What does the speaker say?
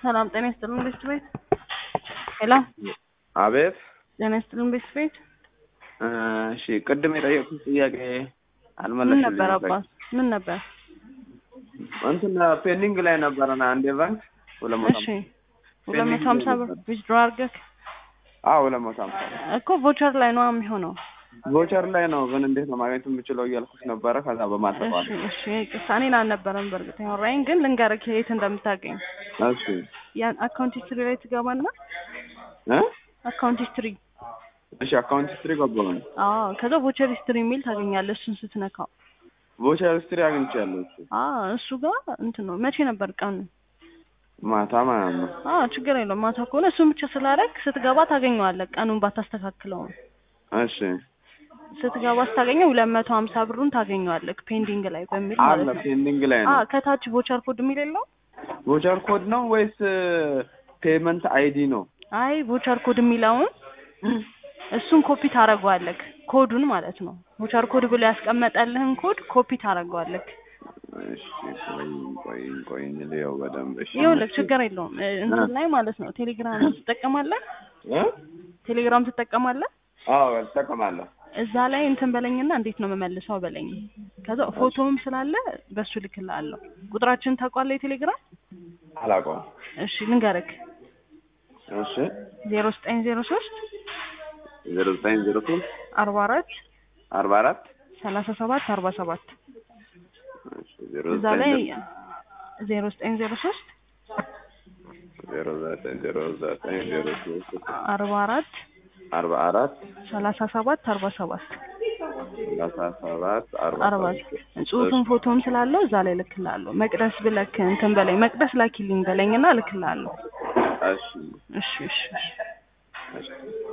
ሰላም ጤና ይስጥልን ቤስት ቤት ሄሎ አቤት ጤና ይስጥልን ቤስት ቤት እሺ ቅድም የጠየቁት ጥያቄ ምን አልመለስልኝም ነበር አባት ምን ነበር እንትን ፔንዲንግ ላይ ነበረና አንድ ባንክ ሁለት መቶ እሺ ሁለት መቶ ሀምሳ ብር ዊዝድሮ አድርገህ አዎ ሁለት መቶ ሀምሳ እኮ ቮቸር ላይ ነው የሚሆነው ቮቸር ላይ ነው ግን እንዴት ነው ማግኘት የምችለው እያልኩት ነበረ ከዛ በማጠፋል እሺ እሺ ይቅርታ እኔን አልነበረም በእርግጥ ያወራኝ ግን ልንገርህ የት እንደምታገኝ እሺ ያን አካውንት ሂስትሪ ላይ ትገባና እ አካውንት ሂስትሪ እሺ አካውንት ሂስትሪ ገባሁኝ አዎ ከዛ ቮቸር ሂስትሪ የሚል ታገኛለህ እሱን ስትነካው ቮቸር ሂስትሪ አግኝቻለሁ እሱ አዎ እሱ ጋር እንትን ነው መቼ ነበር ቀኑ ማታ ማለት ነው አዎ ችግር የለውም ማታ ከሆነ እሱን ብቻ ስላደረግ ስትገባ ታገኘዋለህ ቀኑን ባታስተካክለውም እሺ ስትገባ ስታገኘው ሁለት መቶ ሀምሳ ብሩን ታገኘዋለህ ፔንዲንግ ላይ በሚል አለ ማለት ነው ፔንዲንግ ላይ አ ነው ከታች ቮቸር ኮድ የሚል የለው ቮቸር ኮድ ነው ወይስ ፔመንት አይዲ ነው አይ ቮቸር ኮድ የሚለውን እሱን ኮፒ ታደርገዋለህ ኮዱን ማለት ነው ቮቸር ኮድ ብሎ ያስቀመጠልህን ኮድ ኮፒ ታደርገዋለህ እሺ ቆይ ቆይ ቆይ ልየው በደንብ እሺ ይኸውልህ ችግር የለውም እ፣ እንትን ላይ ማለት ነው ቴሌግራም ትጠቀማለህ እ ቴሌግራም ትጠቀማለህ አዎ እጠቀማለሁ እዛ ላይ እንትን በለኝና እንዴት ነው የምመልሰው በለኝ ከዛ ፎቶም ስላለ በሱ ልክልሃለሁ ቁጥራችን ታውቋለህ የቴሌግራም አላውቀውም እሺ ልንገርክ እሺ ዜሮ ዘጠኝ ዜሮ ሶስት ዜሮ ዘጠኝ ዜሮ ሶስት አርባ አራት አርባ አራት ሰላሳ ሰባት አርባ ሰባት እሺ ዜሮ እዛ ዘጠኝ ላይ ዜሮ ዘጠኝ ዜሮ ሶስት ዜሮ ዘጠኝ ዜሮ ዘጠኝ ዜሮ ሶስት አርባ አራት አርባ አራት ሰላሳ ሰባት አርባ ሰባት ሰላሳ ሰባት አርባ አርባ ሰባት ጽሁፍን ፎቶም ስላለው እዛ ላይ ልክልሃለሁ መቅደስ ብለክ እንትን በለኝ መቅደስ ላኪልኝ በለኝና ልክልሃለሁ እሺ እሺ እሺ እሺ እሺ